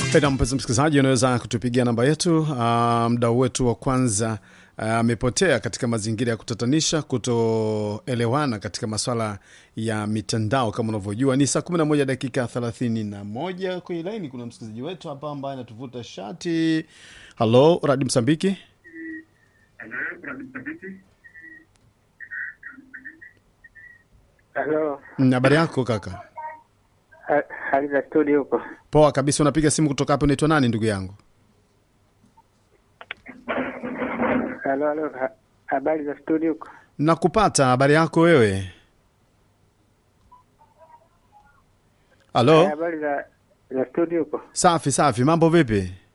Penda mpenzi msikilizaji, unaweza kutupigia namba yetu. Uh, mdau wetu wa kwanza amepotea uh, katika mazingira ya kutatanisha, kutoelewana katika maswala ya mitandao. Kama unavyojua ni saa 11 dakika 31 kwenye laini. Kuna msikilizaji wetu hapa ambaye anatuvuta shati. Halo, Radi Msambiki. Halo, Mm, Habari yako kaka? ha- hali za studio huko? Poa kabisa. Unapiga simu kutoka hapo, unaitwa nani ndugu yangu? Halo, halo, ha- habari za studio huko? Nakupata. Habari yako wewe? Halo. Habari za za studio huko? Safi safi, mambo vipi?